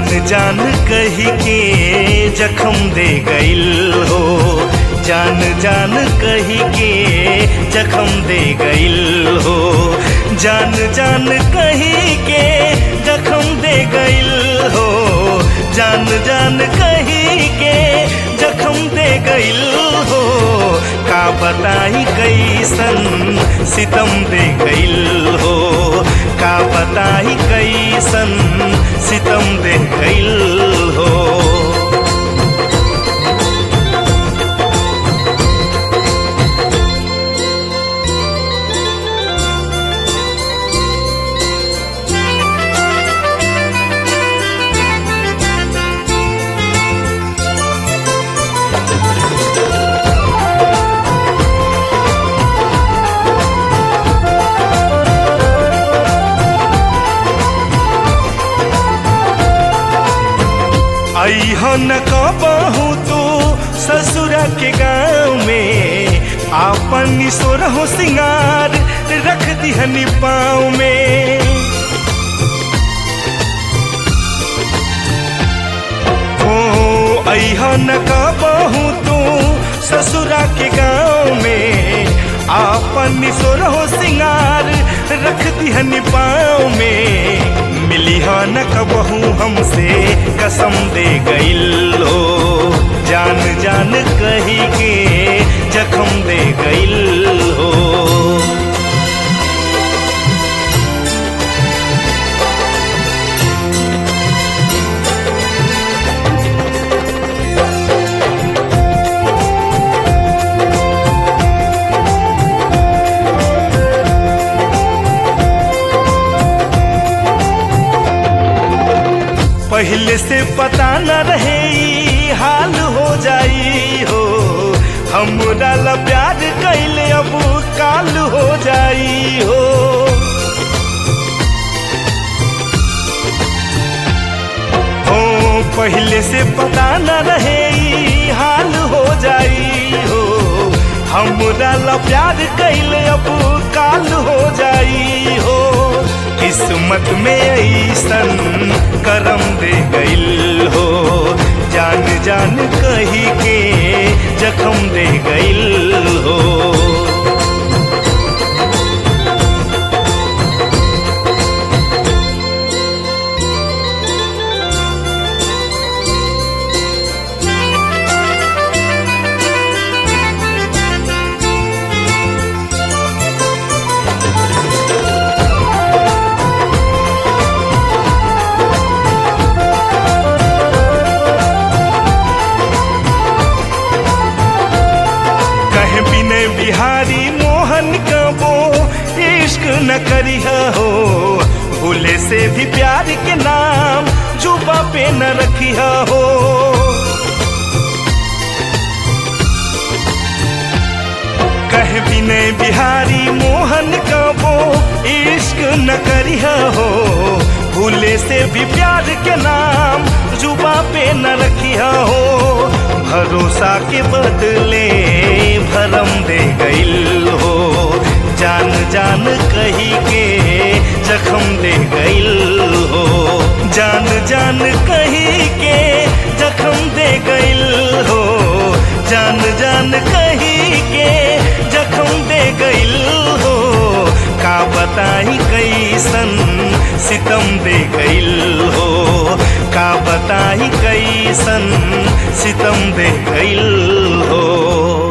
जान कही के जखम दे गइल हो जान जान कही के जखम दे गइल हो जान जान कही के जखम दे गइल हो जान जान कही के जखम दे गइल हो का बताई कैसन सितम दे गइल हो का बताई कैसन सितम दे गइल हो अहन कबहू तू ससुरा के गाँव में आपन सोर हो सिंगार रख दिहनी पाँव में ओ अहन कबहू तू ससुरा के गाँव में आपन सोर हो सिंगार रख दिहनी पाँव में मिली हा न कबहू हमसे कसम दे गइल हो जान जान कही के जखम दे गइल हो पहले से पता न रहे ई हाल हो जाई हो हमरा ला प्यार कैले अब काल हो जाई हो ओ पहले से पता न रहे ई हाल हो जाई हो हमरा ला प्यार कैले अब काल हो जाई हो किस्मत में ऐसन करम दे गइल हो जान जान कही के जखम दे गइल हो कहे बिने बिहारी मोहन कबो इश्क न करिहा हो भूले से भी प्यार के नाम जुबा पे न रखिया हो कहे बिने बिहारी मोहन कबो इश्क न करिहा हो भूले से भी प्यार के नाम जुबा पे न रखिया हो भरोसा के बदले भरम दे गइल हो जान जान कही के जखम दे गइल हो जान जान कही के जखम दे गइल हो जान जान कही के जखम दे गइल हो का बताई कैसन सितम दे गइल हो का बताई कैसन सितम दे गइल हो